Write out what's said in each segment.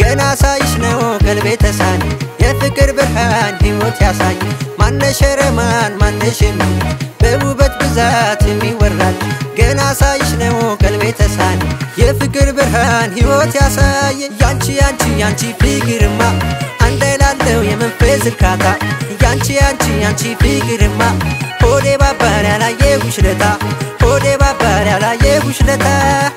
ገና ሳይሽ ነው ቀልቤ ተሳኝ የፍቅር ብርሃን ሕይወት ያሳይ ማነሽ ረማን ማነሽን በውበት ብዛት የሚወራል ገና ሳይሽ ነው ቀልቤ ተሳኝ የፍቅር ብርሃን ሕይወት ያሳይ ያንቺ ያንቺ ያንቺ ፍቅርማ አንድ ላለው የመንፈስ እርካታ ያንቺ ያንቺ ያንቺ ፍቅርማ ሆዴ ባባር ያላየሁሽ ለታ ሆዴ ባባር ያላየሁሽ ለታ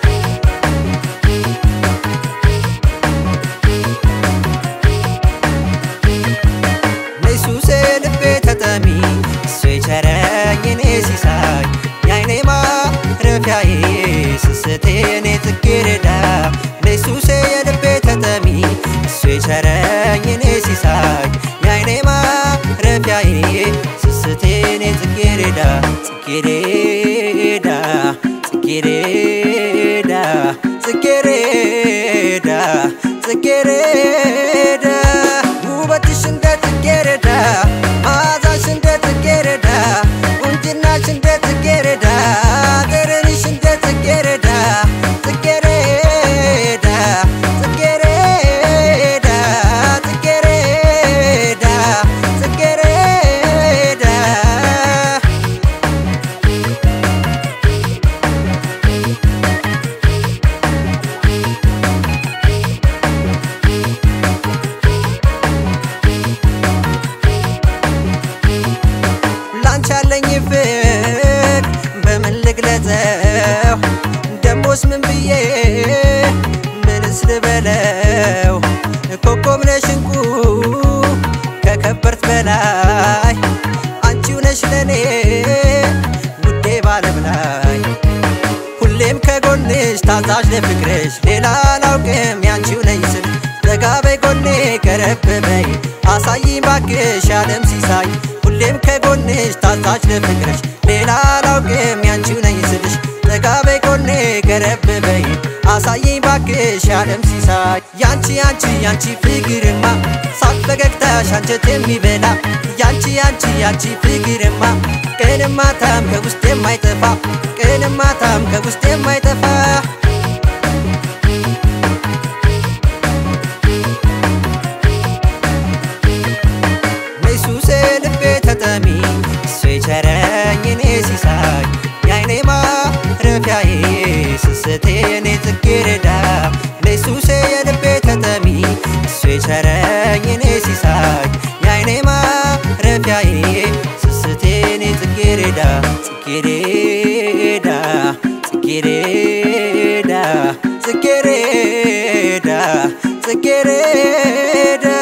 ኢየሱሴ ልቤ ተጠሚ እሱ የቸረኝ እኔ ሲሳይ የአይኔ ማረፊያዬ ስስቴ እኔ ጽጌረዳ ኢየሱሴ የልቤ ተጠሚ እሱ የቸረኝ እኔ ሲሳይ የአይኔ ማረፊያዬ ስስቴ እኔ ጽጌረዳ ጽጌረዳ ጽጌረዳ ጽጌረዳ ጽጌረዳ ውበትሽ እንደ ጽጌረዳ መዓዛሽ እንደ ጽጌረዳ ቁንጅናሽ እንደ ጽጌረዳ ጠረንሽ እንደ ጽጌረዳ ጽጌረዳ ጽጌረዳ ጽጌረዳ ጽጌረዳ ላንቺ ያለኝ ፍቅር በምን ልግለጸው? ደሞስ ምን ብዬ ምንስ ልበለው? ኮከብ ነሽ እንቁ ከከበርት በላይ አንቺው ነሽ ለኔ ውዴ ባለም ላይ ሁሌም ከጎንሽ ታዛዥ ለፍቅርሽ ሌላ አላውቅም ያንቺው ነኝ ስል ጠጋ በይ ጎኔ ቀረብ በይ አሳይኝ ባክሽ ዓለም ሲሳይ ሁሌም ከጎንሽ ታዛዥ ለፍቅርሽ ሌላ አላውቅም ያንቺው ነኝ ስልሽ ጠጋ በይ ጎኔ ቀረብ በይ አሳይኝ ባክሽ ዓለም ሲሳይ ያንቺ ያንቺ ያንቺ ፍቅርማ ሳቅ ፈገግታሽ አንጀት የሚበላ ያንቺ ያንቺ ያንቺ ፍቅርማ ቀንም ማታም ከውስጥ የማይጠፋ ቀንም ማታም ከውስጥ የማይጠፋ ኢየሱሴ ልቤ ተጠሚ እሱ የቸረኝ እኔ ሲሳይ የአይኔ ማረፊያዬ ስስቴ እኔ ጽጌረዳ ኢየሱሴ የልቤ ተጠሚ እሱ የቸረኝ እኔ ሲሳይ የአይኔ ማረፊያዬ ስስቴ እኔ ጽጌረዳ ጽጌረዳ ጽጌረዳ ጽጌረዳ ጽጌረዳ